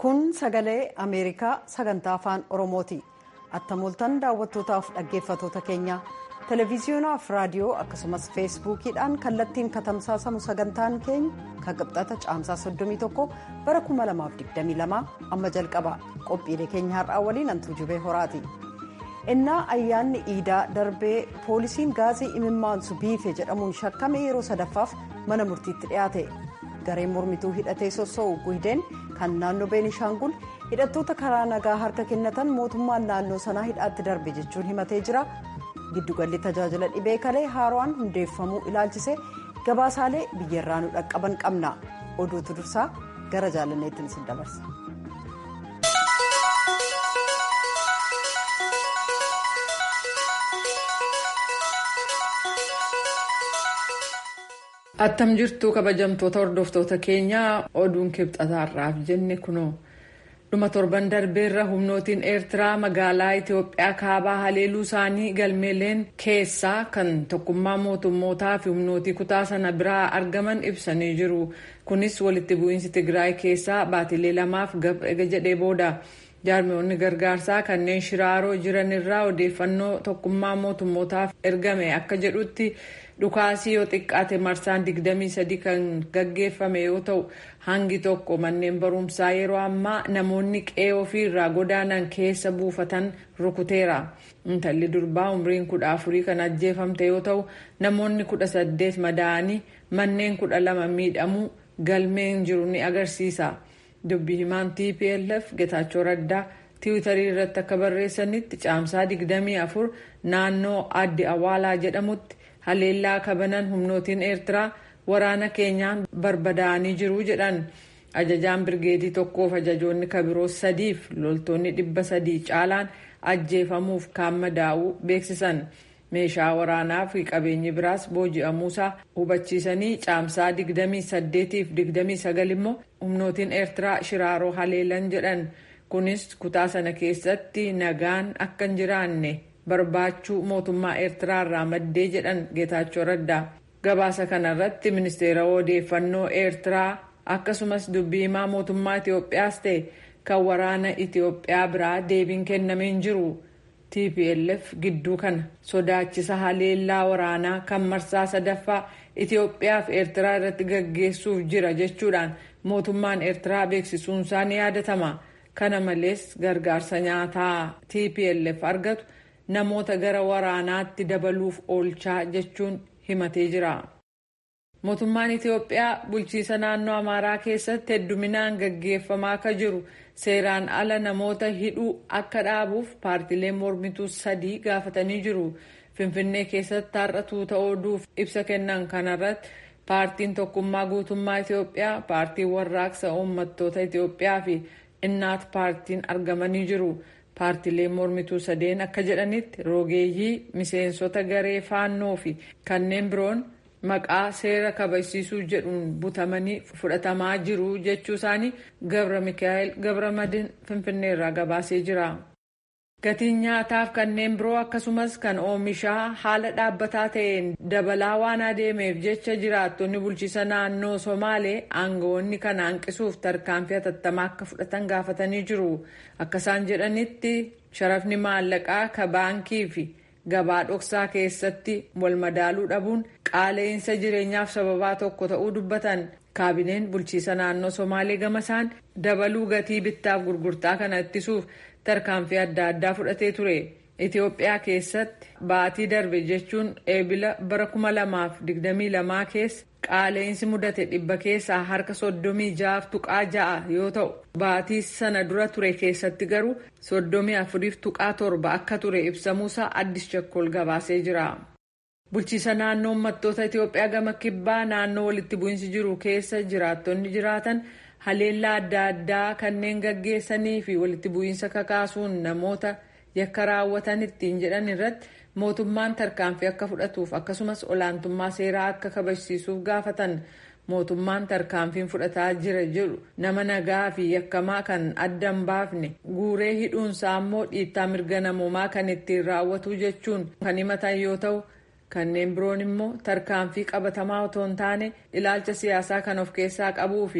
kun sagalee ameerikaa sagantaa afaan oromooti attamoltan daawwattootaaf dhaggeeffatoota keenya televiziyonaaf raadiyoo akkasumas feesbuukiidhaan kallattiin katamsaasamu sagantaan keenya kan qibxata caamsaa 31 bara 2022 amma jalqaba qophiilee keenya har'aa waliin antuu jubee horaati innaa ayyaanni iidaa darbee poolisiin gaazii imimmaansu biife jedhamuun shakkame yeroo sadaffaaf mana murtiitti dhiyaate gareen mormituu hidhatee sossoo'u guhideen kan naannoo beenishaangul hidhattoota karaa nagaa harka kennatan mootummaan naannoo sanaa hidhaatti darbe jechuun himatee jira giddugalli tajaajila dhibee kalee haaraan hundeeffamuu ilaalchise gabaasaalee biyyarraa nu dhaqqaban qabna oduutu dursaa gara jaalanneettiin isin dabarsa. attam jirtu kabajamtoota hordoftoota keenyaa oduun kibxataarraaf jenne kunoo dhuma torban darbeerra humnootiin eertiraa magaalaa itiyoophiyaa kaabaa haleeluu isaanii galmeeleen keessaa kan tokkummaa mootummootaa fi humnootii kutaa sana biraa argaman ibsanii jiru kunis walitti bu'iinsi tigraay keessaa baatilee lamaaf gabra jedhee booda jaarmiyoonni gargaarsaa kanneen shiraaroo jiranirraa odeeffannoo tokkummaa mootummootaaf ergame akka jedhutti dhukaasii yoo xiqqaate marsaan 23 kan gaggeeffame yoo ta'u hangi tokko manneen barumsaa yeroo ammaa namoonni qe'ee ofiirraa godaanan keessa buufatan rukuteera intalli durbaa umriin kudha afurii kan ajjeefamte yoo ta'u namoonni kudha saddeet madaa'anii manneen kudha lama miidhamuu galmeen jiru ni agarsiisa dubbi himaan tplf getaachoo raddaa tiwitarii irratti akka barreessanitti caamsaa 24 naannoo addi awaalaa jedhamutti haleellaa kabanan humnootiin eertiraa waraana keenyaan barbadaa'anii jiru jedhan ajajaan birgeedii tokkoof ajajoonni kabiroo sadiif loltoonni dhibba sadii caalaan ajjeefamuuf kaan madaa'uu beeksisan meeshaa waraanaa fi qabeenyi biraas booji'amuusaa hubachiisanii caamsaa 28 fi 29 immoo humnootiin eertiraa shiraaroo haleelan jedhan kunis kutaa sana keessatti nagaan akka hin jiraanne barbaachuu mootummaa eertiraa irraa maddee jedhan geetaachoo raddaa gabaasa kanarratti ministeera odeeffannoo eertiraa akkasumas dubbii himaa mootummaa itiyoophiyaas ta'e kan waraana itiyoophiyaa biraa deebiin kennameen jiru tplf gidduu kana sodaachisa haleellaa waraanaa kan marsaa sadaffaa itiyoophiyaa fi eertiraa irratti gaggeessuuf jira jechuudhaan mootummaan eertiraa beeksisuunsaa ni yaadatama kana malees gargaarsa nyaataa tplf argatu namoota gara waraanaatti dabaluuf oolchaa jechuun himatee jira. mootummaan itiyoophiyaa bulchiisa naannoo amaaraa keessatti hedduminaan gaggeeffamaa akka jiru seeraan ala namoota hidhuu akka dhaabuuf paartileen mormituu sadii gaafatanii jiru finfinnee keessatti har'a tuuta oduuf ibsa kennan kanarratti paartiin tokkummaa guutummaa itiyoophiyaa paartiin warraaqsa uummattoota itiyoophiyaa fi innaat paartiin argamanii jiru. paartileen mormituu sadeen akka jedhanitti rogeeyyii miseensota garee faannoo fi kanneen biroon maqaa seera kabachiisuu jedhuun butamanii fudhatamaa jiru jechuu isaanii gabra mikaa'el gabra madin finfinneerraa gabaasee jira. gatiin nyaataaf kanneen biroo akkasumas kan oomishaa haala dhaabbataa ta'een dabalaa waan adeemeef jecha jiraattonni bulchiisa naannoo somaalee aangawoonni kana hanqisuuf tarkaanfii hatattamaa akka fudhatan gaafatanii jiru akka isaan jedhanitti sharafni maallaqaa ka baankii fi gabaa dhoksaa keessatti wal madaaluu dhabuun qaala'insa jireenyaaf sababaa tokko ta'uu dubbatan kaabineen bulchiisa naannoo somaalee gama isaan dabaluu gatii bittaaf gurgurtaa kana ittisuuf tarkaanfii adda addaa fudhatee ture itiyoophiyaa keessatti baatii darbe jechuun eebila bara 2022 keessa qaala'insi mudate dhibba keessaa harka 36 tuqaa ja'a yoo ta'u baatii sana dura ture keessatti garuu 34 tuqaa torba akka ture ibsamuusaa addis chakkol gabaasee jira. bulchiisa naannoo uummattoota itiyoophiyaa gama kibbaa naannoo walitti bu'iinsi jiru keessa jiraattonni jiraatan haleellaa adda addaa kanneen gaggeessanii fi walitti bu'iinsa kakaasuun namoota yakka raawwatan ittiin jedhan irratti mootummaan tarkaanfii akka fudhatuuf akkasumas olaantummaa seeraa akka kabachiisuuf gaafatan mootummaan tarkaanfiin fudhataa jira jedhu nama nagaa fi yakkamaa kan adda hin baafne guuree hidhuunsaa immoo dhiittaa mirga namoomaa kan ittiin raawwatu jechuun kan himatan yoo ta'u kanneen biroon immoo tarkaanfii qabatamaa otoo hin taane ilaalcha siyaasaa kan of keessaa qabuu fi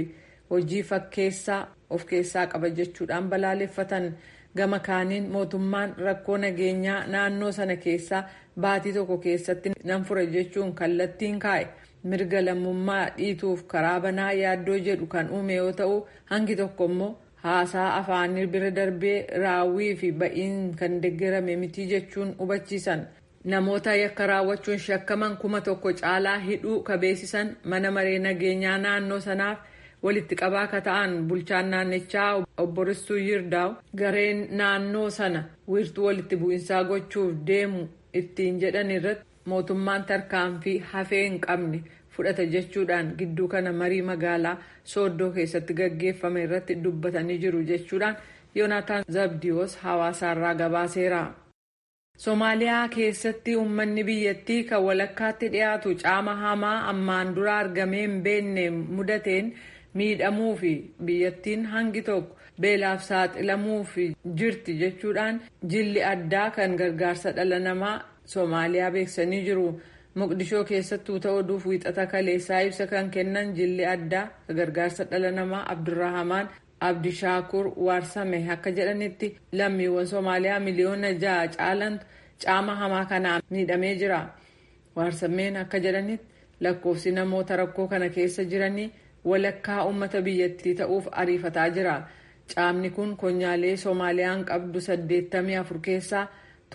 hojii fakkeessaa of keessaa qaba jechuudhaan balaaleffatan gama kaaniin mootummaan rakkoo nageenyaa naannoo sana keessaa baatii tokko keessatti nan fura jechuun kallattiin kaa'e mirga lammummaa dhiituuf karaa banaa yaaddoo jedhu kan uume yoo ta'u hangi tokko immoo haasaa afaanii bira darbee raawwii fi ba'iin kan deeggarame miti jechuun hubachiisan. namoota yakka raawwachuun shakkaman kuma tokko caalaa hidhuu ka beeksisan mana maree nageenyaa naannoo sanaaf walitti qabaa ka ta'an bulchaan naannichaa obbo Ristuu Yirdaa'u gareen naannoo sana wiirtuu walitti bu'insaa gochuuf deemu ittiin jedhan irratti mootummaan tarkaanfii hafee hin qabne fudhata jechuudhaan gidduu kana marii magaalaa sooddoo keessatti gaggeeffame irratti dubbatanii jiru jechuudhaan yoonaataan zabdiyoos hawaasaarraa gabaaseera. Somaaliyaa keessatti uummanni biyyattii kan walakkaatti dhiyaatu caama hamaa ammaan dura argamee hin beekne mudateen miidhamuu fi biyyattiin hangi tokko beelaaf saaxilamuu fi jirti jechuudhaan jilli addaa kan gargaarsa dhala namaa Somaaliyaa beeksisanii jiru. Moqdishoo keessattuu ta'uudhuuf wiixata kaleessaa ibsa kan kennan jilli addaa gargaarsa dhala namaa Abdurrahamaan Abdishaakur Waarsame akka jedhanitti lammiiwwan Somaaliyaa miliyoona ja'a caalantu caama hamaa kanaan miidhamee jira. Waarsameen akka jedhanitti lakkoofsi namoota rakkoo kana keessa jiranii walakkaa uummata biyyattii ta'uuf ariifataa jira. Caamni kun konyaalee Soomaaliyaan qabdu 84 keessaa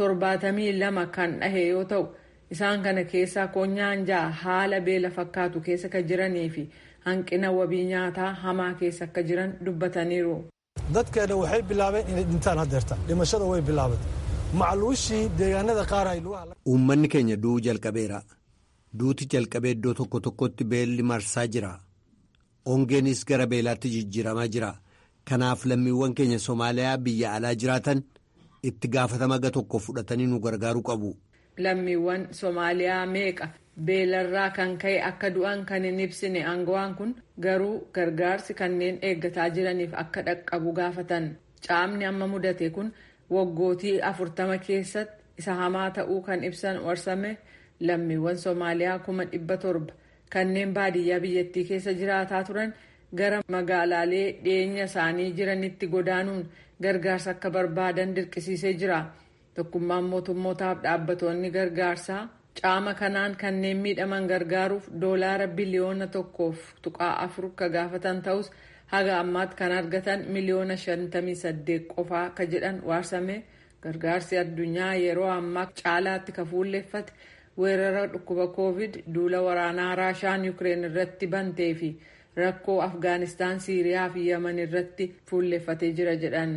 72 kan dhahe yoo ta'u isaan kana keessaa konyaan ja'a haala beela fakkaatu keessa kan jiranii fi hanqina wabii nyaataa hamaa keessa akka jiran dubbataniiru. dadkeena waxay bilaabeen inay dhintaan haddeerta dhimashada way bilaabatay macluushii deegaanada qaar ay uummanni keenya du'uu jalqabeera duuti jalqabee iddoo tokko tokkotti beelli marsaa jira ongeenis gara beelaatti jijjiiramaa jira kanaaf lammiiwwan keenya soomaaliyaa biyya alaa jiraatan itti gaafatama ga tokko fudhatanii nu gargaaruu qabu. lammiiwwan soomaaliyaa meeqa beelarraa kan ka'e akka du'an kan hin ibsine aangawaan kun garuu gargaarsi kanneen eeggataa jiraniif akka dhaqqabu gaafatan caamni amma mudate kun waggootii afurtama keessatti isa hamaa ta'uu kan ibsan warsame lammiiwwan soomaaliyaa kuma dhibba torba kanneen baadiyyaa biyyattii keessa jiraataa turan gara magaalaalee dhiyeenya isaanii jiranitti godaanuun gargaarsa akka barbaadan dirqisiisee jira. tokkummaan mootummootaaf dhaabbatoonni gargaarsaa caama kanaan kanneen miidhaman gargaaruuf doolaara biliyoona tokkoof tuqaa afur ka gaafatan ta'us haga ammaatti kan argatan miliyoona shantamii saddeet qofaa ka jedhan waarsame gargaarsi addunyaa yeroo ammaa caalaatti ka fuulleeffate weerara dhukkuba koovid duula waraanaa raashaan yukireen irratti bantee fi rakkoo afgaanistaan siiriyaa fi yaman irratti fuulleeffatee jira jedhan.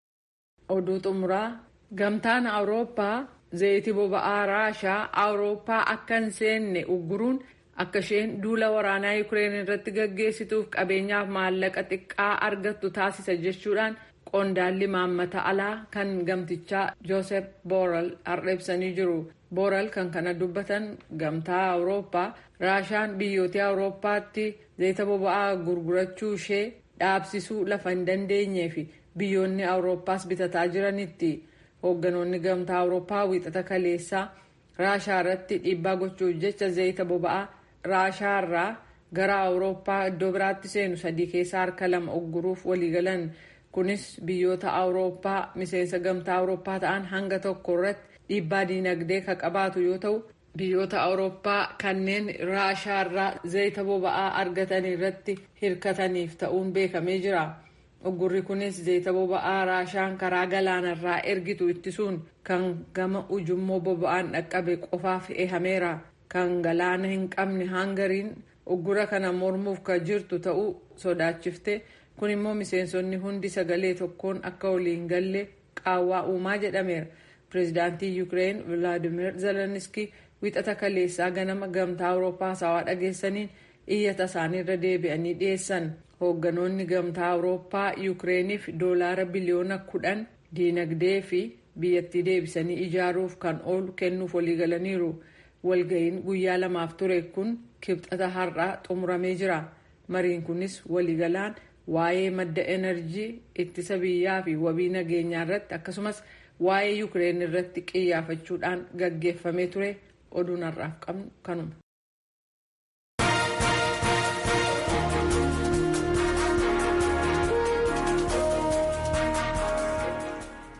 oduu xumuraa gamtaan awurooppaa zayitii boba'aa raashaa awurooppaa akka hin seenne ugguruun akka isheen duula waraanaa yukireen irratti gaggeessituuf qabeenyaaf maallaqa xiqqaa argattu taasisa jechuudhaan qondaalli maammata alaa kan gamtichaa joosef booral har'eebsanii jiru booral kan kana dubbatan gamtaa awurooppaa raashaan biyyoota awurooppaatti zayita boba'aa gurgurachuu ishee dhaabsisuu lafa hin dandeenyee fi biyyoonni awurooppaas bitataa jiranitti. hoogganoonni gamtaa awurooppaa wiixata kaleessaa raashaa irratti dhiibbaa gochuuf jecha zayita boba'aa raashaa irraa gara awurooppaa iddoo biraatti seenu sadii keessaa harka lama ugguruuf waliigalan kunis biyyoota awurooppaa miseensa gamtaa awurooppaa ta'an hanga tokko irratti dhiibbaa diinagdee ka qabaatu yoo ta'u biyyoota awurooppaa kanneen raashaa irraa zayita boba'aa argatan irratti hirkataniif ta'uun beekamee jira. uggurri kunis zayita boba'aa raashaan karaa galaanarraa ergitu ittisuun kan gama ujummoo boba'aan dhaqqabe qofaaf eehameera kan galaana hin qabne hangariin uggura kana mormuuf ka jirtu ta'uu sodaachifte kun immoo miseensonni hundi sagalee tokkoon akka waliin galle qaawwaa uumaa jedhameera pireezidaantii yukireen vilaadimir zelenski wixata kaleessaa ganama gamtaa awurooppaa haasawaa dhageessaniin iyyata isaaniirra deebi'anii dhiyeessan hoogganoonni gamtaa awurooppaa yukireeniif doolaara biliyoona kudhan diinagdee fi biyyattii deebisanii ijaaruuf kan oolu kennuuf waliigalaniiru walga'iin guyyaa lamaaf ture kun kibxata har'aa xumuramee jira mariin kunis waliigalaan waa'ee madda enerjii ittisa biyyaa fi wabii nageenyaa irratti akkasumas waa'ee yukireen irratti qiyyaafachuudhaan gaggeeffamee ture oduun har'aaf qabnu kanuma.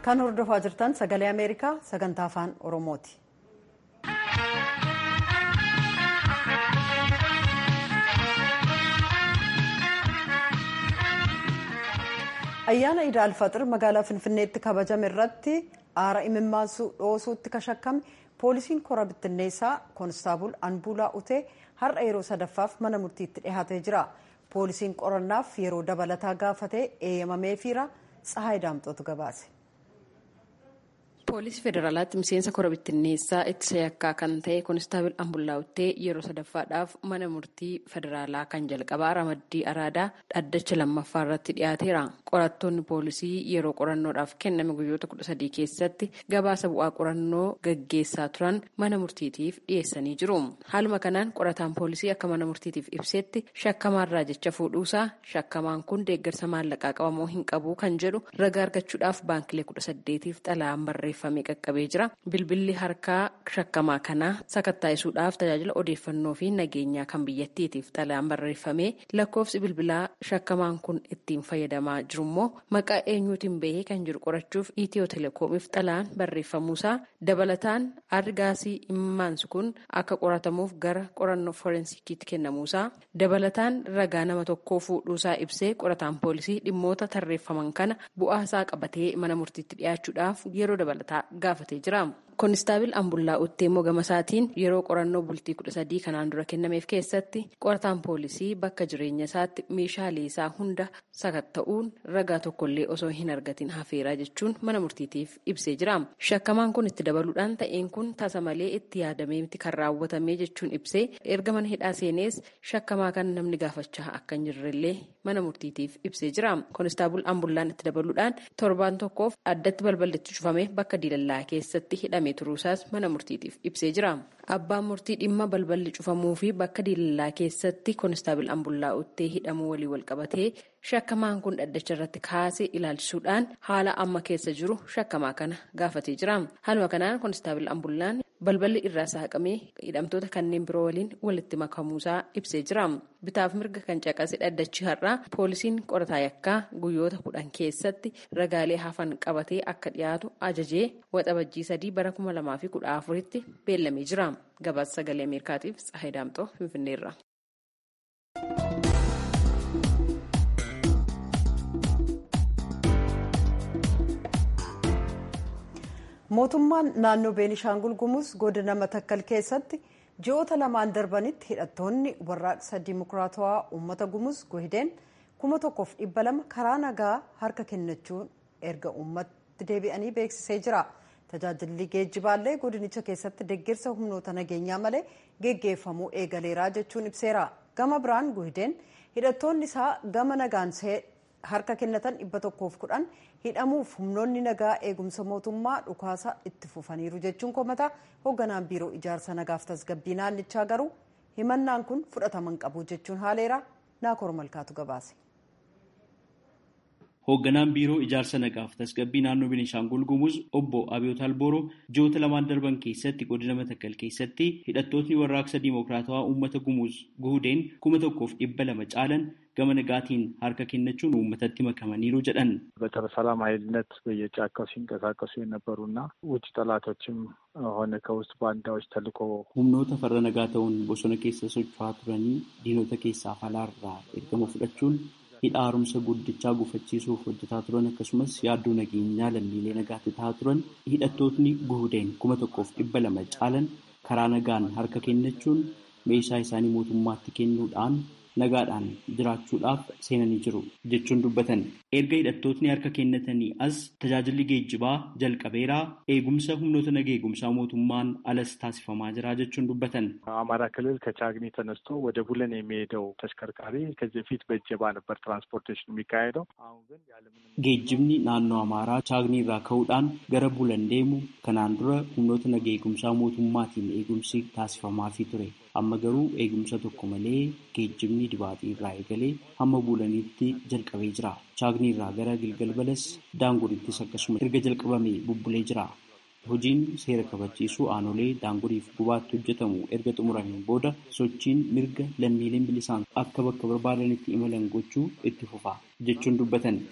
kan hordofaa jirtan sagalee ameerikaa sagantaa afaan oromooti. ayyaana iida alfaxir magaalaa finfinneetti kabajame irratti aara imimmaansu dhoosuutti kashakkame poolisiin kora bittinneessaa koonstaabul anbuulaa utee har'a yeroo sadaffaaf mana murtiitti dhihaatee jira poolisiin qorannaaf yeroo dabalataa gaafatee eeyyamameefiira tsahaay daamxootu gabaase. poolisii federaalaatti miseensa kora bittinneessaa ittisa yakkaa kan ta'e koonistaabil ambullaawuttee yeroo sadaffaadhaaf mana murtii federaalaa kan jalqabaa ramaddii araadaa dhaddacha lammaffaa irratti dhiyaateera qorattoonni poolisii yeroo qorannoodhaaf kenname guyyoota kudha sadii keessatti gabaasa bu'aa qorannoo gaggeessaa turan mana murtiitiif dhiyeessanii jiru haaluma kanaan qorataan poolisii akka mana murtiitiif ibsetti shakkamaarraa jecha fuudhuusaa shakkamaan kun deeggarsa maallaqaa qabamoo hin qabu kan jedhu ragaa argachuudhaaf baankilee kudha saddeetiif xalayaan barreeffame. qaqqabee jira bilbilli harkaa shakkamaa kanaa sakattaa'isuudhaaf tajaajila odeeffannoo fi nageenyaa kan biyyattiitiif xalayaan barreeffamee lakkoofsi bilbilaa shakkamaan kun ittiin fayyadamaa jirummoo maqaa eenyuutiin bahee kan jiru qorachuuf itiyoo telekoomiif xalayaan barreeffamuusaa dabalataan argaasii imimmaansu kun akka qoratamuuf gara qorannoo forensikiitti kennamuusaa dabalataan ragaa nama tokkoo fuudhuusaa ibsee qorataan poolisii dhimmoota tarreeffaman kana bu'aasaa qabatee mana murtiitti dhiyaachuudhaaf yeroo dabalataa. gaafatee jira koonistaabil ambullaa uttee immoo gama isaatiin yeroo qorannoo bultii kudha sadii kanaan dura kennameef keessatti qorataan poolisii bakka jireenya isaatti meeshaalee isaa hunda sakatta'uun ragaa tokkollee osoo hin argatin hafeeraa jechuun mana murtiitiif ibsee jira shakkamaan kun itti dabaluudhaan ta'een kun tasa malee itti yaadamee miti kan raawwatame jechuun ibsee erga mana hidhaa seenees shakkamaa kan namni gaafachaa akka hin jirrellee mana murtiitiif ibsee jira koonistaabil ambullaan itti dabaluudhaan torbaan tokkoof addatti balballitti cufame bakka diilallaa keessatti hidhamee turuusaas mana murtiitiif ibsee jira abbaan murtii dhimma balballi cufamuu fi bakka diilallaa keessatti koonistaabil ambullaa uttee hidhamuu walii walqabatee shakkamaan kun dhaddacha irratti kaasee ilaalchisuudhaan haala amma keessa jiru shakkamaa kana gaafatee jira haaluma kanaan koonistaabil ambullaan balballi irraa saaqamee hidhamtoota kanneen biroo waliin walitti makamuusaa ibsee jira bitaaf mirga kan caqase dhaddachi har'aa poolisiin qorataa yakkaa guyyoota kudhan keessatti ragaalee hafan qabatee akka dhiyaatu ajajee waxabajjii sadii bara kuma lamaa fi kudha afuritti beellamee jira gabaasa sagalee ameerikaatiif tsahay daamxoo finfinneerra. mootummaan naannoo beenishaangul gumuz godina matakkal keessatti ji'oota lamaan darbanitti hidhattoonni warraaqsa dimokiraatawaa uummata gumuz guhideen kuma tokkoof dhibba lama karaa nagaa harka kennachuun erga uummatti deebi'anii beeksisee jira tajaajilli geejjibaallee godinicha keessatti deeggarsa humnoota nageenyaa malee geggeeffamuu eegaleeraa jechuun ibseera gama biraan guhideen hidhattoonni isaa gama nagaan harka kennatan dhibba tokkoof kudhan hidhamuuf humnoonni nagaa eegumsa mootummaa dhukaasa itti fufaniiru jechuun komata hoogganaan biiroo ijaarsa nagaaf tasgabbii naannichaa garuu himannaan kun fudhataman qabu jechuun haaleera naakoor malkaatu gabaase. Hoogganaan biiroo ijaarsa nagaaf tasgabbii naannoo Beenishaangul Gumuz obbo Abiyoot Albooroo ji'oota lamaan darban keessatti godina Matakkal keessatti hidhattootni warraaqsa diimokiraatawaa uummata Gumuz guhudeen kuma tokkoof dhibba lama caalan gama nagaatiin harka kennachuun uummatatti makamaniiru jedhan በሰላም ኃይልነት በየጫካው ሲንቀሳቀሱ የነበሩና ውጭ ጠላቶችም ሆነ ከውስጥ ባንዳዎች ተልኮ humnoota farra nagaa ta'uun bosona keessa socho'aa turanii diinota keessaa falaarraa ergama fudhachuun hidha haaromsa guddichaa gufachiisuuf hojjetaa turan akkasumas yaaddoo nageenyaa lammiilee nagaatti ta'aa turan hidhattootni guhudeen kuma tokkoof dhibba lama caalan karaa nagaan harka kennachuun meeshaa isaanii mootummaatti kennuudhaan nagaadhaan jiraachuudhaaf seenanii jiru jechuun dubbatan erga hidhattootni harka kennatanii as tajaajilli geejjibaa jalqabeeraa eegumsa humnoota naga eegumsaa mootummaan alas taasifamaa jira jechuun dubbatan አማራ ክልል ከቻግኒ ተነስቶ ወደ ቡለን የሚሄደው ተሽከርካሪ ከዚህ በፊት በእጀባ ነበር ትራንስፖርቴሽን የሚካሄደው። አሁን ግን geejjibni naannoo amaaraa chaagni irraa ka'uudhaan gara bulan deemu kanaan dura humnoota naga eegumsaa mootummaatiin eegumsi taasifamaafii ture. amma garuu eegumsa tokko malee geejjibni dibaaxii irraa eegalee hamma bulaniitti jalqabee jira. Chaagni irraa gara Gilgal Balas daangurittis akkasuma erga jalqabamee bubbulee jira. Hojiin seera kabachiisuu aanolee daanguriif gubaatti hojjetamu erga xumurameen booda sochiin mirga lammiileen bilisaan akka bakka barbaadanitti imalan gochuu itti fufa jechuun dubbatan.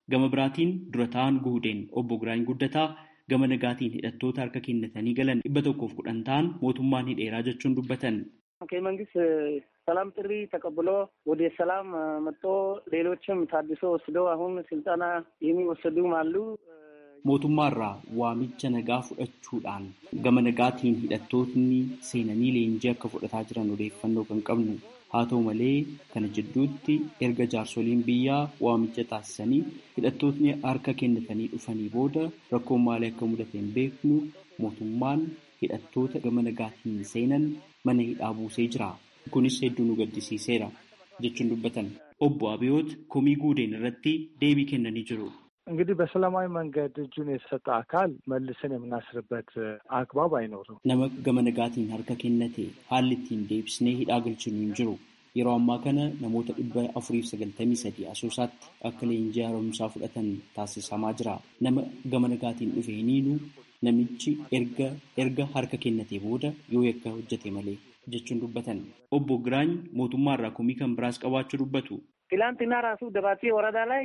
Gama biraatiin dura ta'an guudeen obbo Giraany Guddataa gama nagaatiin hidhattoota harka kennatanii galan dhibba tokkoof kudhan ta'an mootummaan hidheeraa jechuun dubbatan. ከመንግስት ሰላም ጥሪ ተቀብሎ ወደ ሰላም መጥቶ ሌሎችም ታድሶ ወስደው አሁን ስልጠና የሚወሰዱም አሉ። mootummaarraa waamicha nagaa fudhachuudhaan gama nagaatiin hidhattootni seenanii leenjii akka fudhataa jiran odeeffannoo kan qabnu haa ta'u malee kana jidduutti erga jaarsoliin biyyaa waamicha taasisanii hidhattootni harka kennatanii dhufanii booda rakkoon maalii akka mudate hin beeknu mootummaan hidhattoota gama nagaatiin seenan mana hidhaa buusee jira kunis hedduu nu gaddisiiseera jechuun dubbatan obbo Abiyoot komii guudeen irratti deebii kennanii jiru. እንግዲህ በሰላማዊ መንገድ እጁን የሰጠ አካል መልሰን የምናስርበት አግባብ አይኖርም። nama gama nagaatiin harka kennate haalli ittiin deebisnee hidhaa galchinu hin jiru. Yeroo ammaa kana namoota dhibba afuriif sagaltamii sadii asoosaatti akka leenjii haaromsaa fudhatan taasisamaa jira. Nama gama nagaatiin dhufe hiniinu namichi erga erga harka kennate booda yoo yakka hojjete malee jechuun dubbatan. Obbo Giraany mootummaarraa komii kan biraas qabaachuu dubbatu. ትላንትና ራሱ ደባቴ ወረዳ ላይ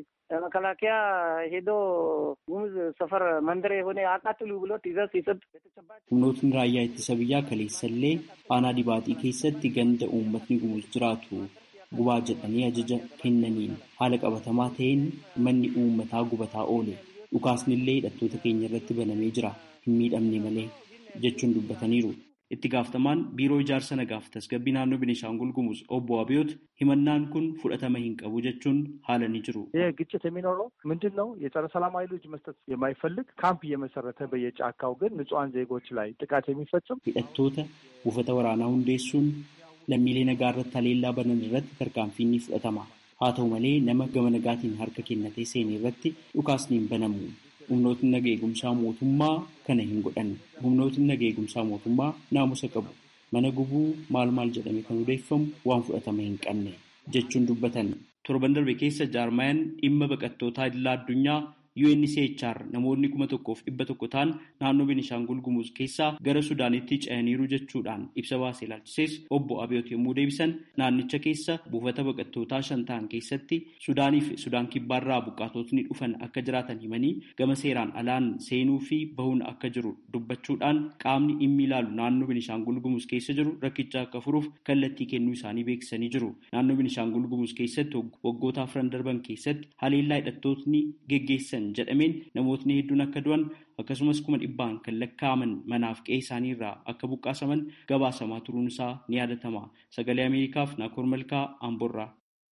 መከላከያ ሄዶ ጉሙዝ ሰፈር መንደር የሆነ አቃጥሉ ብሎ ትዕዛዝ ሲሰጥ humnootni raayyaa ittisa biyyaa kaleessallee aanaa dibaaxii keessatti ganda uummatni gumuus jiraatu gubaa jedhanii ajaja kennaniin haala qabatamaa ta'een manni uummataa gubataa oole dhukaasnillee hidhattoota keenya irratti banamee jira hin miidhamne malee jechuun dubbataniiru. itti gaafatamaan biiroo ijaarsa nagaaf tasgabbii naannoo Beenishaangul Gumuz obbo Abiyoot himannaan kun fudhatama hin qabu jechuun haala ni jiru. ይህ ግጭት የሚኖረው ምንድን ነው? የጸረ ሰላም ኃይሎች መስጠት የማይፈልግ ካምፕ እየመሰረተ በየጫካው ግን ንጹሐን ዜጎች ላይ ጥቃት የሚፈጽም hidhattoota buufata waraanaa hundeessuun lammiilee nagaa irratti haleellaa banan irratti tarkaanfiin ni fudhatama. Haa ta'u malee nama gama nagaatiin harka kennatee seene irratti dhukaasni hin banamu. humnootni naga eegumsaa mootummaa kana hin godhan humnootni naga eegumsaa mootummaa naamusa qabu mana gubuu maal maal jedhame kan odeeffamu waan fudhatama hin qabne jechuun dubbatan torban darbe keessa jaarmayaan dhimma baqattootaa idilaa addunyaa UNHCR namoonni kuma tokkoof dhibba tokko ta'an naannoo Beenishaangul Gumuz keessaa gara Sudaanitti ce'aniiru jechuudhaan ibsa baasee ilaalchisees obbo Abiyoot yommuu deebisan naannicha keessa buufata baqattootaa shan ta'an keessatti Sudaanii fi Sudaan kibbaarraa buqqaatotni dhufan akka jiraatan himanii gama seeraan alaan seenuu fi bahuun akka jiru dubbachuudhaan qaamni dhimmi ilaalu naannoo Beenishaangul Gumuz keessa jiru rakkicha akka furuuf kallattii kennuu isaanii beeksisanii jiru. Naannoo Beenishaangul Gumuz keessatti waggoota afran darban keessatti haleellaa hidhattootni geggeessan jedhameen namootni hedduun akka du'an akkasumas kuma dhibbaan kan lakkaa'aman manaaf qe'ee isaanii irraa akka buqqaasaman gabaasamaa turuun isaa ni yaadatama. Sagalee Ameerikaaf Naakoor Malkaa Amborraa.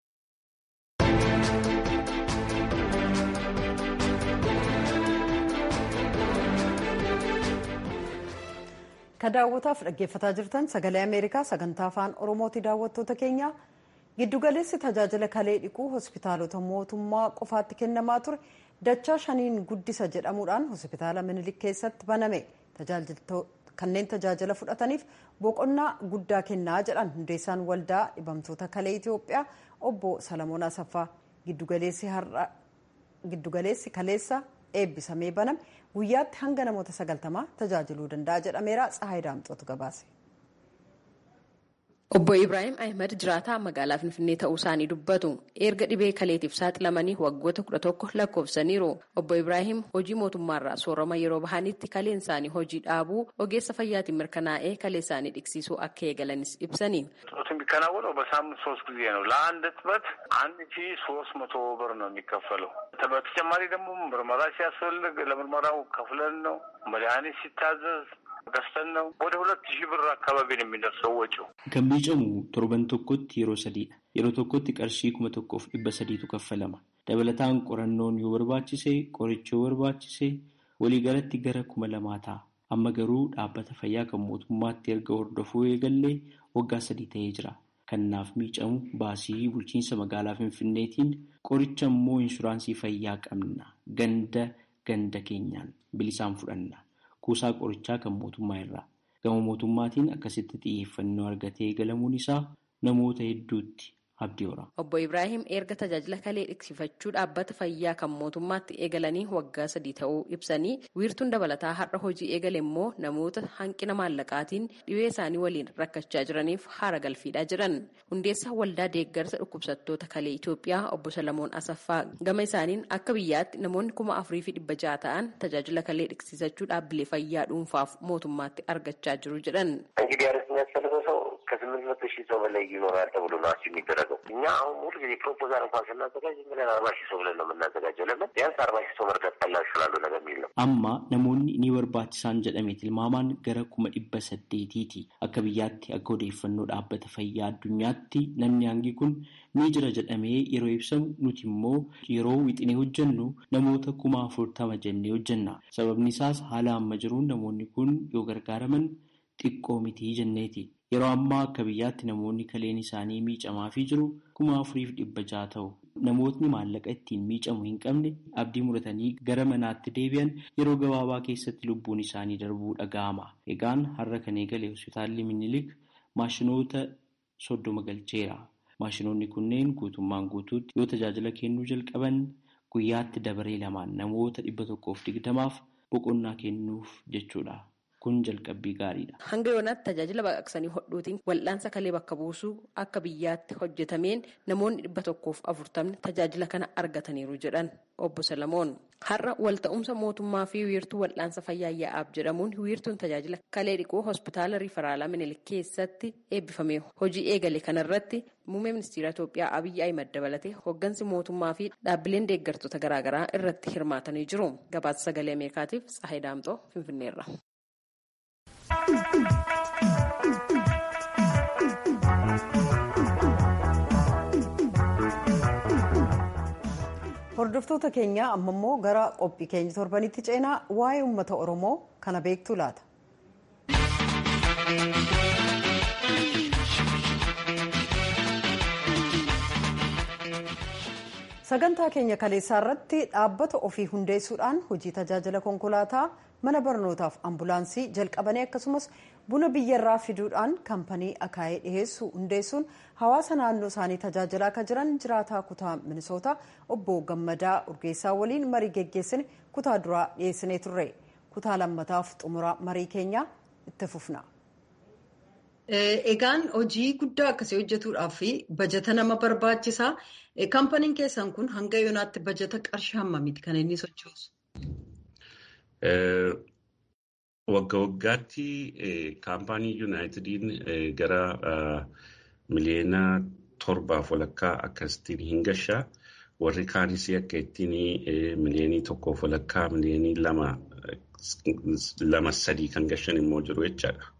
Ka daawwataaf dhaggeeffataa jirtan sagalee Ameerikaa sagantaa afaan Oromooti daawwattoota keenya giddugaleessi tajaajila kalee dhiquu hospitaalota mootummaa qofaatti kennamaa ture dachaa shaniin guddisa jedhamuudhaan hospitaala minilik keessatti baname kanneen tajaajila fudhataniif boqonnaa guddaa kennaa jedhan hundeessaan waldaa dhibamtoota kalee Itoophiyaa obbo Salamoon Asaffaa giddugaleessi kaleessa eebbisamee baname guyyaatti hanga namoota sagaltamaa tajaajiluu danda'a jedhameera Tsahaay Daamxootu gabaase. Obbo Ibrahim Ahmed jiraataa magaalaa Finfinnee ta'uu isaanii dubbatu. Erga dhibee kaleetiif saaxilamanii waggoota kudha tokko lakkoofsaniiru. Obbo Ibrahim hojii mootummaarraa soorama yeroo bahanitti kaleen isaanii hojii dhaabuu ogeessa fayyaatiin mirkanaa'ee kalee isaanii dhiqsiisuu akka eegalanis ibsani. ጡት የሚከናወነው በሳምንት ሶስት ጊዜ ነው። ለአንድ እጥበት አንድ ሺ ሶስት መቶ ብር ነው የሚከፈለው። በተጨማሪ ደግሞ ምርመራ ሲያስፈልግ ለምርመራው ከፍለን ነው። መድኃኒት ሲታዘዝ ገዝተን ነው። ወደ ሁለት ሺህ ብር አካባቢ ነው የሚደርሰው ወጪው። Kan miicamu torban tokkotti yeroo sadiidha. Yeroo tokkotti qarshii kuma tokkoof dhibba sadiitu kaffalama. Dabalataan qorannoon yoo barbaachise, qorichi yoo barbaachise, waliigalatti gara kuma lamaa ta'a. Amma garuu dhaabbata fayyaa kan mootummaatti erga hordofuu eegallee waggaa sadii ta'ee jira. Kanaaf miicamu baasii bulchiinsa magaalaa Finfinneetiin qoricha immoo inshuraansii fayyaa qabna. Ganda ganda keenyaan bilisaan fudhanna. Kuusaa qorichaa kan mootummaa irraa. Gama mootummaatiin akkasitti xiyyeeffannoo argatee eegalamuun isaa namoota hedduutti abdii hora. Obbo Ibrahim erga tajaajila kalee dhiqsifachuu dhaabbata fayyaa kan mootummaatti eegalanii waggaa sadii ta'uu ibsanii wiirtuun dabalataa har'a hojii eegale immoo namoota hanqina maallaqaatiin dhibee isaanii waliin rakkachaa jiraniif haara galfiidhaa jiran. Hundeessaa waldaa deeggarsa dhukkubsattoota kalee Itoophiyaa obbo Salamoon Asaffaa gama isaaniin akka biyyaatti namoonni kuma afurii fi dhibba jaha ta'an tajaajila kalee dhiqsifachuu dhaabbilee fayyaa dhuunfaaf mootummaatti argachaa jiru jedhan. ከስምንት መቶ ሺህ ሰው በላይ ይኖራል ተብሎ ነው አስ የሚደረገው። እኛ አሁን ሙሉ ጊዜ ፕሮፖዛል እንኳን ስናዘጋጅ ዝም ብለን አርባ ሺህ ሰው ብለን ነው የምናዘጋጀው። ለምን ቢያንስ አርባ ሺህ ሰው መርዳት ቀላል ስላሉ ነገር የሚል ነው። Amma namoonni ni barbaachisaan jedhamee tilmaamaan gara kuma dhibba saddeetiiti. Akka biyyaatti akka odeeffannoo dhaabbata fayyaa addunyaatti namni hangi kun ni jira jedhamee yeroo ibsamu nuti immoo yeroo wixinee hojjennu namoota kuma afurtama jennee hojjenna. Sababni isaas haala amma jiruun namoonni kun yoo gargaaraman xiqqoo mitii jenneeti. Yeroo ammaa akka biyyaatti namoonni kaleen isaanii miicamaafii jiru kuma afuriif dhibba jaha ta'u. Namootni maallaqa ittiin miicamu hin qabne abdii muratanii gara manaatti deebi'an yeroo gabaabaa keessatti lubbuun isaanii darbuu dhaga'ama. Egaan har'a kan eegale hospitaalli Minilik maashinoota soddoma galcheera. Maashinoonni kunneen guutummaan guutuutti yoo tajaajila kennuu jalqaban guyyaatti dabaree lamaan namoota dhibba tokkoof digdamaaf boqonnaa kennuuf jechuudha. Kun jalqabbii gaariidha. Hanga yoonaatti tajaajila baqaqsanii hodhuutiin wal'aansa kalee bakka buusuu akka biyyaatti hojjetameen namoonni dhibba tokkoof afurtamni tajaajila kana argataniiru jedhan obbo Salamoon. Har'a walta'umsa mootummaa fi wiirtuu wal'aansa fayyaa yaa'aaf jedhamuun wiirtuun tajaajila kalee dhiquu hospitaala riifaraalaa Minilik keessatti eebbifame hojii eegale kanarratti muummee ministeera Itoophiyaa Abiyyi Ahimad dabalatee hooggansi mootummaa fi dhaabbileen deeggartoota garaagaraa irratti hirmaatanii jiru. Gabaasa sagalee Ameerikaatiif Tsahayi Daamxoo Finfinneerra. Hordoftoota keenya amma immoo gara qophii keenya torbanitti ceenaa waa'ee uummata Oromoo kana beektu laata. Sagantaa keenya kaleessaa irratti dhaabbata ofii hundeessuudhaan hojii tajaajila konkolaataa mana barnootaaf ambulaansii jalqabanii akkasumas buna biyyarraa fiduudhaan kaampanii akaayee dhiheessu hundeessuun hawaasa naannoo isaanii tajaajilaa akka jiran jiraataa kutaa minisoota obbo Gammadaa Urgeessaa waliin marii geggeessine kutaa duraa dhiyeessinee turre kutaa lammataaf xumura marii keenyaa itti fufna. Egaan hojii guddaa akkasii hojjetuudhaaf bajata nama barbaachisaa. Kaampaniin keessan kun hanga yoonaatti bajata qarshii hammamiiti kan inni sochoosu? Wagga waggaatti kaampaanii yuunaayitediin gara miliyoona torbaaf walakkaa akkasitiin hin gashaa. Warri kaanis akka ittiin miliyoonii tokkoof walakkaa miliyoonii lama sadii kan gashan immoo jiru jechaadha.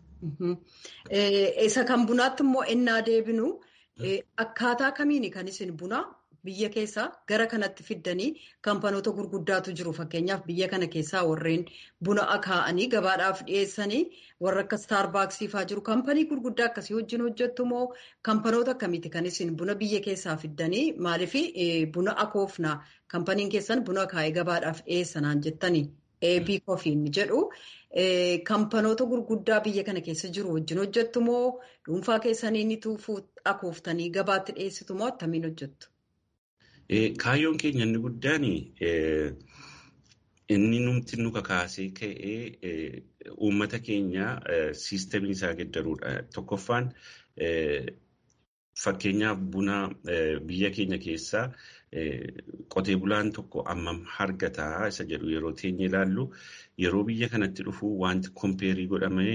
Isa kan bunaatti immoo ennaa deebinu akkaataa kamiini kan isin buna biyya keessaa gara kanatti fiddanii kaampanoota gurguddaatu jiru. Fakkeenyaaf biyya kana keessaa warreen buna akaa'anii gabaadhaaf dhiyeessanii warra akka Staarbaaksii fa'aa jiru. Kaampanii gurguddaa akkasii wajjin hojjettu moo kaampanoota akkamiiti kan isin buna biyya keessaa fiddanii maaliif buna akoofna kaampaniin keessan buna akaa'ee gabaadhaaf dhiyeessanaan jettanii eebii kofiin jedhu. Kaampanoota gurguddaa biyya kana keessa jiru wajjin hojjettu moo dhuunfaa keessanii ni akooftanii gabaatti dhiyeessitu moo attamiin hojjettu? Kaayyoon keenya inni guddaan inni numti nu kakaasee ka'ee uummata keenya siistemii isaa geddaruudha. Tokkoffaan fakkeenyaaf buna biyya keenya keessaa qotee bulaan tokko ammam argataa isa jedhu yeroo teenye ilaallu yeroo biyya kanatti dhufu wanti kompeerii godhamee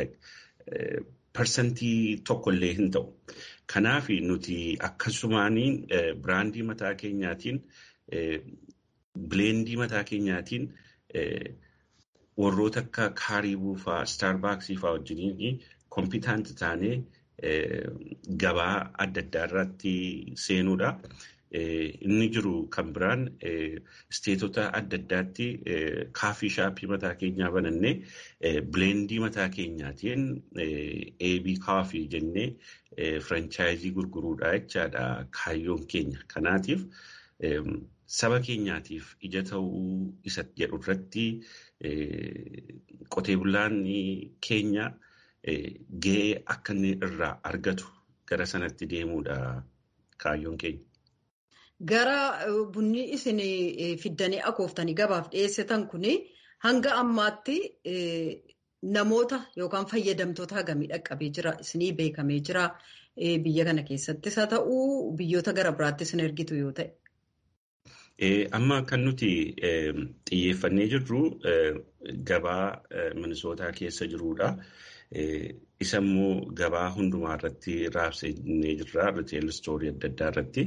parsantii tokkollee hin ta'u. Kanaaf nuti akkasumaaniin biraandii mataa keenyaatiin bileendii mataa keenyaatiin warroota akka kaaribuu fa'aa staarbaaksii fa'aa wajjiniin kompiitaanti taanee gabaa adda addaa irratti seenuudha. Inni jiru kan biraan isteetota adda addaatti kaafii shaappii mataa keenyaa banannee bileendii mataa keenyaatiin eebii kaafii jennee firaanchaayizii gurguruudha jechaadha kaayyoon keenya. Kanaatiif saba keenyaatiif ija ta'uu isa jedhu irratti qotee bulaan keenya gahee akka inni irraa argatu gara sanatti deemuudha kaayyoon keenya. Gara bunni isin fiddanii akooftanii gabaaf dhiyeessitan kuni hanga ammaatti namoota yookaan fayyadamtoota hagamii dhaqqabee jira isinii beekamee jira biyya kana keessattis haa ta'uu biyyoota gara biraatti isin ergitu yoo ta'e. Amma kan nuti xiyyeeffannee jirru gabaa minisootaa keessa jirudha. Isa immoo gabaa hundumaa irratti raabsannee jirra. Riteeyil istoorii adda addaa irratti.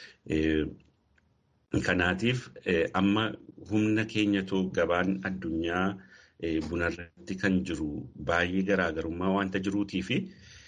Kanaatiif amma humna keenyatu gabaan addunyaa buna irratti kan jiru baay'ee garaagarummaa waanta jiruutii fi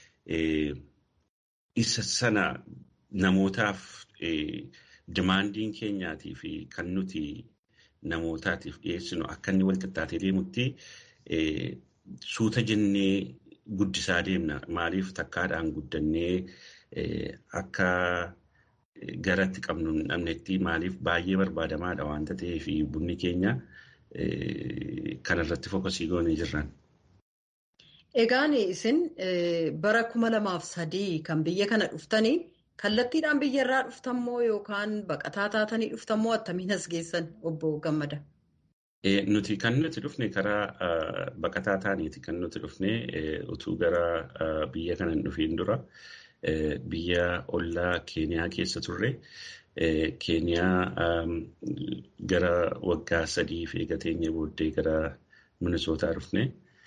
isa sana namootaaf dimaandiin keenyaatii fi kan nuti namootaatiif dhiyeessinu akka inni wal qixxaatee deemutti suuta jennee guddisaa deemna. Maaliif takkaadhaan guddannee akka garatti qabnu hin dhabnetti maaliif baay'ee barbaadamaadha waanta ta'eef bunni keenya kanarratti fokkasii goonee jirran. Egaan isin bara kuma lamaaf sadii kan biyya kana dhuftanii kallattiidhaan biyya irraa dhuftammoo yookaan baqataa taatanii dhuftammoo attamiin as geessan obbo Gammada? Nuti kan nuti dhufne karaa baqataa taaniiti kan nuti dhufne utuu gara biyya kana hin dhufiin dura biyya ollaa Keeniyaa keessa turre. Keeniyaa gara waggaa sadii fi eegateenya booddee gara Minisootaa dhufne.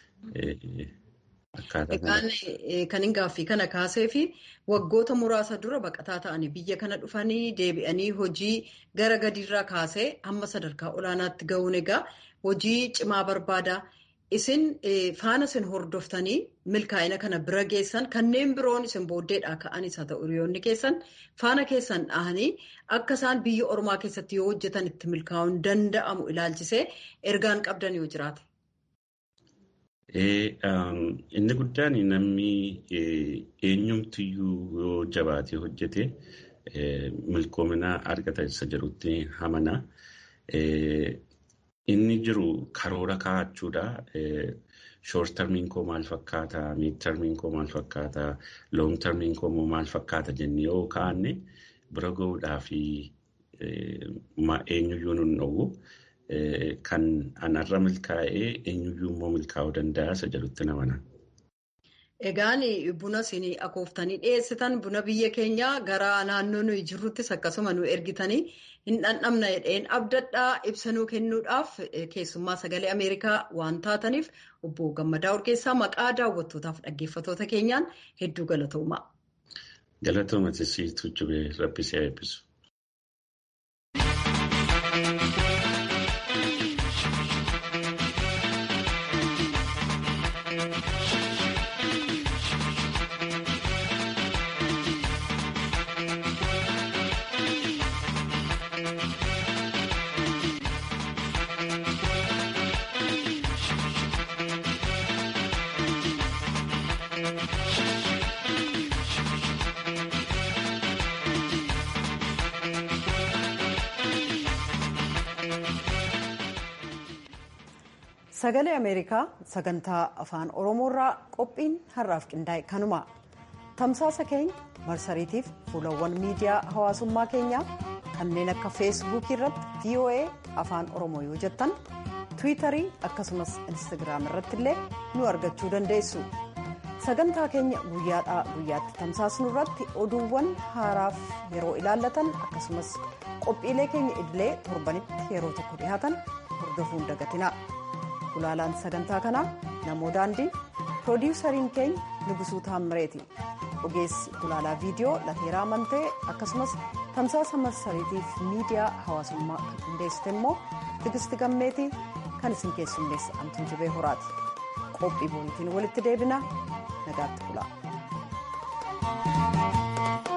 Egaan kan hin gaaffii kana kaasee fi waggoota muraasa dura baqataa ta'anii biyya kana dhufanii deebi'anii hojii gara gadiirraa kaasee hamma sadarkaa olaanaatti ga'uun egaa hojii cimaa barbaada. Isin faana isin hordoftanii milkaa'ina kana bira geessan kanneen biroon isin booddeedhaa ka'anis haa ta'u hiriyoonni keessan faana keessan dhahanii akka isaan biyya ormaa keessatti yoo hojjetan itti milkaa'uun danda'amu ilaalchisee ergaan qabdan yoo jiraate. Inni guddaan namni eenyumtiyyuu yoo jabaatee hojjete milkoomina argata isa jedhutti hamana. Inni jiru karoora kaa'achuudha. Shoort tarmiin koo maal fakkaata? Miid tarmiin koo maal fakkaata? Loong tarmiin koo maal fakkaata jennee yoo kaa'anne bira gahuudhaa fi eenyuyyuu nun dhowwu. Kan anarra milkaa'ee eenyuyyuu immoo milkaa'uu danda'a isa jedhutti namana. Egaan buna isin akooftanii dhiyeessitan buna biyya keenya gara naannoo nuyi jirruttis akkasuma nu ergitanii hin dhandhamna jedheen abdadhaa ibsanuu kennuudhaaf keessummaa sagalee Ameerikaa waan taataniif obbo Gammadaa Urgeessaa maqaa daawwattootaaf dhaggeeffatoota keenyaan hedduu galatoomaa. Galatooma tisiitu jubee rabbisee eebbisu. Sagalee Ameerikaa sagantaa afaan Oromoorraa qophiin har'aaf qindaa'e kanuma. Tamsaasa keenya marsariitiif fuulawwan miidiyaa hawaasummaa keenyaa kanneen akka feesbuukii irratti VOA afaan Oromoo yoo jettan tiwiitarii akkasumas instagiraam irratti illee nu argachuu dandeessu. Sagantaa keenya guyyaadhaa guyyaatti tamsaasnu irratti oduuwwan haaraaf yeroo ilaallatan akkasumas qophiilee keenya idilee torbanitti yeroo tokko dhihaatan hordofuun dagatina. Gulaalaan sagantaa kanaa namoo daandii piroodiwusariin keenya Nugusuu Taammireeti. Ogeessi gulaalaa viidiyoo Lateeraa Mantee akkasumas tamsaasa marsariitiif miidiyaa hawaasummaa kan qindeessite immoo Tigisti Gammeetii kan isin keessummeessa Antuun Jibee Horaati. Qophii boonitiin walitti deebina nagaatti bulaa.